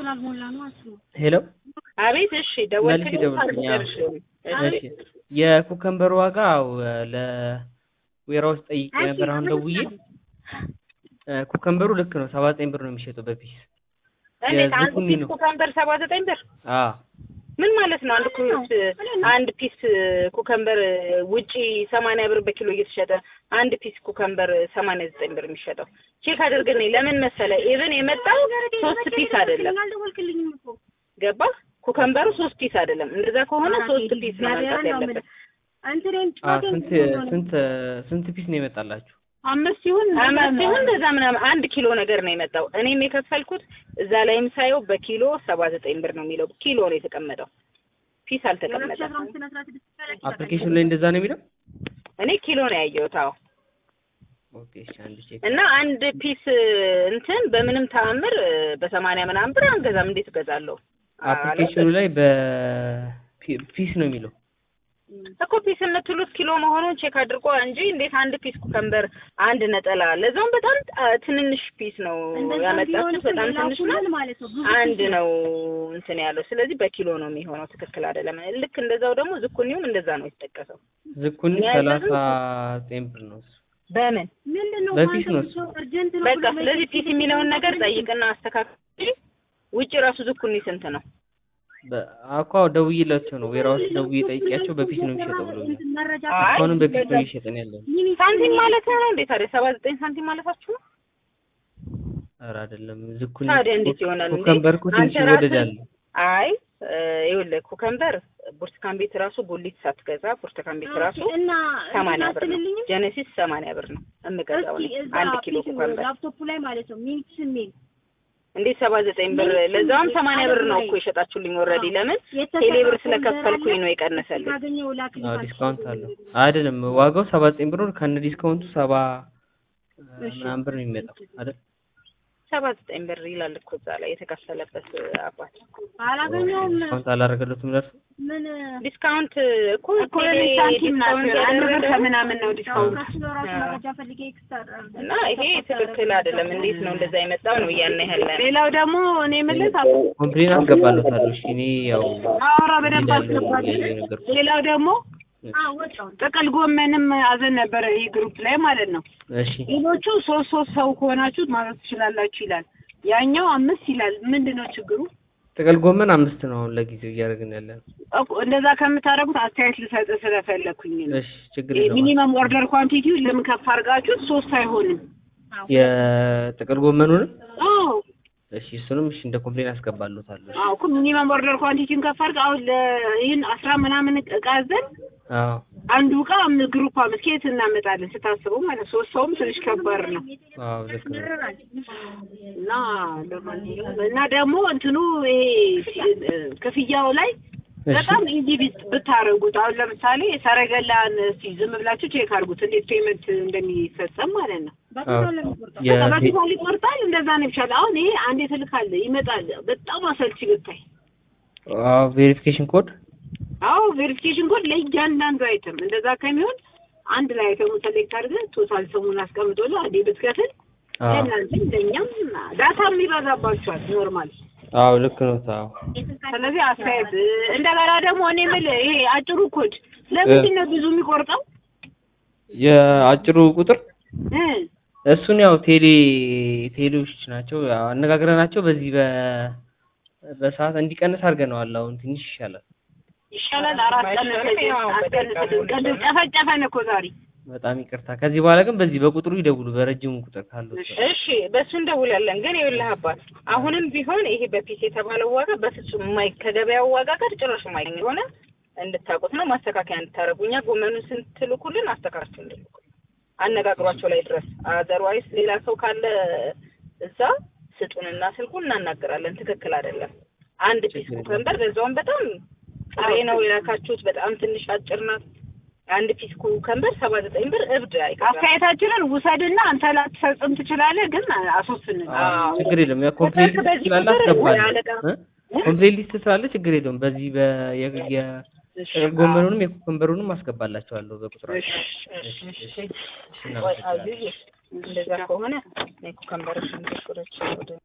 ስላልሞላ ነው አስቡ። ሄሎ አቤት። እሺ መልስ ደወልክልኝ? ይደውልልኝ። አዎ። እሺ እሺ የኩከምበር ዋጋ አዎ ለዌራውስ ጠይቄ ነበር አሁን ደውዬ እ ኩከምበሩ ልክ ነው ሰባ ዘጠኝ ብር ነው የሚሸጠው በፒስ እንዴት አንድ የዝኩኒ ፒስ ነው። ኩከምበር ሰባ ዘጠኝ ብር አዎ ምን ማለት ነው? አንድ ኩስ አንድ ፒስ ኩከምበር ውጪ ሰማንያ ብር በኪሎ እየተሸጠ አንድ ፒስ ኩከምበር ሰማንያ ዘጠኝ ብር የሚሸጠው ቼክ አድርግልኝ። ለምን መሰለ ኢቭን የመጣው ሶስት ፒስ አይደለም አልደወልክልኝም እኮ ገባ ኩከምበሩ ሶስት ፒስ አይደለም። እንደዛ ከሆነ ሶስት ፒስ ነው መምጣት ያለበት። እንትኔን አ ጮቴን ስንት ስንት ስንት ፒስ ነው የመጣላችሁ? አምስት ይሁን አምስት ይሁን እንደዛ ምናምን አንድ ኪሎ ነገር ነው የመጣው። እኔም የከፈልኩት እዛ ላይም ሳየው በኪሎ ሰባ ዘጠኝ ብር ነው የሚለው ኪሎ ነው የተቀመጠው፣ ፒስ አልተቀመጠም። አፕሊኬሽኑ ላይ እንደዛ ነው የሚለው? እኔ ኪሎ ነው ያየሁት። አዎ ኦኬ እሺ አንድ ቼክ እና አንድ ፒስ እንትን በምንም ተአምር በሰማንያ ምናምን ብር አንገዛም። እንዴት እገዛለሁ? አፕሊኬሽኑ ላይ በፒስ ነው የሚለው። እኮ ፒስ የምትሉት ኪሎ መሆኑን ቼክ አድርጎ እንጂ እንዴት አንድ ፒስ ኩከምበር አንድ ነጠላ ለዛውም በጣም ጣ- ትንንሽ ፒስ ነው ያመጣችሁት። በጣም ትንሽ ነው። ማለት ነው ብዙ አንድ ነው እንትን ያለው። ስለዚህ በኪሎ ነው የሚሆነው። ትክክል አይደለም። ልክ እንደዛው ደግሞ ዝኩኒውም እንደዛ ነው የተጠቀሰው። ዝኩኒ እኛ ሰላሳ ያዘዝነው ዘጠኝ ብር ነው እሱ። በምን ምንድን ነው በፊት ነው አንተ ሰው እርጀንት ነው በቃ ብሎ ስለዚህ ፒስ የሚለውን ነገር ጠይቅና አስተካክል። ውጭ ራሱ ዝኩኒ ስንት ነው? በ- አኳ ደውዬላቸው ነው ዌራውስ ደውዬ ጠይቄያቸው በፒስ ነው የሚሸጠው ብሎኛል። መረጃ አይ እስካሁንም በፒስ ነው እየሸጠን ያለን። ሳንቲም ማለት ነው እንዴ ታዲያ? ሰባ ዘጠኝ ሳንቲም ማለታችሁ ነው? ኧረ አይደለም ዝኩኒ ታዲያ እንዴት ይሆናል እንዴ? ኩከምበር እኮ ትንሽ አንተ ራስህ- ይወደዳል። አይ እ፣ ይኸውልህ ኩከምበር ብርቱካን ቤት ራሱ ጉሊት ሳትገዛ ብርቱካን ቤት ራሱ እና ሰማንያ ብር ነው። አትልልኝም? ጀነሲስ ሰማንያ ብር ነው የምገዛው እኔ እስኪ እዛ አንድ ኪሎ ፒስ ኩከምበር ላፕቶፑ ላይ ማለት ነው ሚኒትስ የሚል እንዴት ሰባ ዘጠኝ ብር ለዛውም ሰማንያ ብር ነው እኮ የሸጣችሁልኝ ኦልሬዲ። ለምን ቴሌ ብር ስለከፈልኩኝ ነው የቀነሰልኝ። ካገኘው ላክልኝ አዎ ዲስካውንት አለው። አይደለም ዋጋው ሰባ ዘጠኝ ብር ነው ከነ ዲስካውንቱ ሰባ ምናምን ብር ነው የሚመጣው አይደል? ሰባ ዘጠኝ ብር ይላል እኮ እዛ ላይ የተከፈለበት አባት። አላገኘውም ዲስካውንት አላደረገለትም ለእርሱ ምን ዲስካውንት እኮ እኮ ቴሌ ለኔ ሳንቲም ናት። ዲስካውንት አንድ ብር ያደረገው ከምናምን ነው ዲስካውንት። ከሱ ለራሱ መረጃ ፈልጌ ኤክስትራ እና ይሄ ትክክል አይደለም። እንዴት ነው እንደዛ የመጣው ነው እያልን ያለ ሌላው ደግሞ እኔ የምልህ አቶ ኮምፕሌን አስገባለታለሁ። እሺ እኔ ያው አውራ በደንብ አስገባል። ነገርኩ። ሌላው ደግሞ ወጣው ጥቅል ጎመንም አዘን ነበረ ይህ ግሩፕ ላይ ማለት ነው። እሺ ሌሎቹ ሶስት ሶስት ሰው ከሆናችሁ ማዘዝ ትችላላችሁ ይላል። ያኛው አምስት ይላል። ምንድን ነው ችግሩ? ጥቅል ጎመን አምስት ነው አሁን ለጊዜው እያደረግን ያለን። እኮ እንደዛ ከምታደርጉት አስተያየት ልሰጥ ስለፈለኩኝ ነው። እሺ ችግር የለውም። ሚኒመም ኦርደር ኳንቲቲው ለምን ከፍ አድርጋችሁት ሶስት አይሆንም? የጥቅል ጎመኑንም አዎ እሺ እሱንም እሺ እንደ ኮምፕሌን አስገባለታለሁ። አዎ እኮ ሚኒመም ኦርደር ኳንቲቲውን ከፍ አድርገህ አሁን ለ- ይህን አስራ ምናምን እቃ አዘን አዎ አንዱ እቃ አምስት ግሩፕ አምስት ከየት እናመጣለን ስታስበው ማለት ሶስት ሰውም ትንሽ ከባድ ነው አዎ ልክ ነው። እና ለማንኛውም እና ደግሞ እንትኑ ይሄ ሲ- ክፍያው ላይ እሺ በጣም ኢዚ ብታረጉት አሁን ለምሳሌ ሰረገላን እስቲ ዝም ብላችሁ ቼክ አድርጉት እንዴት ፔመንት እንደሚፈጸም ማለት ነው። አዎ በቃ የ- በፊት ይቆርጣል እንደዛ ነው ይቻላል። አሁን ይሄ አንዴ ትልካለህ ይመጣል። በጣም አሰልቺ ብታይ። አዎ ቬሪፊኬሽን ኮድ አዎ ቬሪፊኬሽን ኮድ ለእያንዳንዱ አይተም እንደዛ ከሚሆን አንድ ላይ አይተሙ ሰሌክት አድርገህ ቶታል ስሙን አስቀምጦልህ አንዴ ብትከፍል አዎ ለእናንተም ለእኛም ዳታም ይበዛባችኋል ኖርማል አዎ ልክ ነው። አዎ ስለዚህ አስተያየት እንደገና ደግሞ እኔ የምልህ ይሄ አጭሩ ኮድ ለምንድን ነው ብዙ የሚቆርጠው? የአጭሩ ቁጥር እ እሱን ያው ቴሌ ቴሌዎች ናቸው ያው አነጋግረናቸው በዚህ በ በሰዓት እንዲቀንስ አድርገነዋል። አሁን ትንሽ ይሻላል። ይሻላል አራት ቀን አስቀንስልን። ቅድም ጨፈጨፈን እኮ ዛሬ። በጣም ይቅርታ። ከዚህ በኋላ ግን በዚህ በቁጥሩ ይደውሉ፣ በረጅሙ ቁጥር ካለው እሺ በእሱ እንደውላለን። ግን ይኸውልህ አባት አሁንም ቢሆን ይሄ በፒስ የተባለው ዋጋ በፍጹም የማይ ከገበያው ዋጋ ጋር ጭራሽ የማይገኝ የሆነ እንድታውቁት ነው። ማስተካከያ እንድታደርጉ እኛ ጎመኑን ስንትልኩልን አስተካክሉ እንድልኩ አነጋግሯቸው ላይ ድረስ አዘርዋይስ ሌላ ሰው ካለ እዛ ስጡንና ስልኩን እናናገራለን። ትክክል አይደለም። አንድ ፒስ ኩከምበር በዛውም በጣም ጥሬ ነው የላካችሁት። በጣም ትንሽ አጭር ናት። አንድ ፒስ ኩከምበር ሰባ ዘጠኝ ብር እብድ አይገዛም። አስተያየታችንን ውሰድና አንተ ላትፈጽም ትችላለህ፣ ግን አስወስንን። አዎ። ችግር የለም። ያ ኮምፕሌት ሊስት በዚህ ስላለ ቁጥር አስገባለሁ። አለቃ እ? ኮምፕሌት ሊስት ስላለ ችግር የለውም። በዚህ በ የ- የ- ጥቅል ጎመኑንም የኩከምበሩንም አስገባላቸዋለሁ በቁጥራቸው። እሺ፣ እሺ፣ እሺ፣ ቆይ እናመሰግናለን። አብዬ እንደዛ ከሆነ እኔ ኩከምበሮችን ቁጥሮች ወደ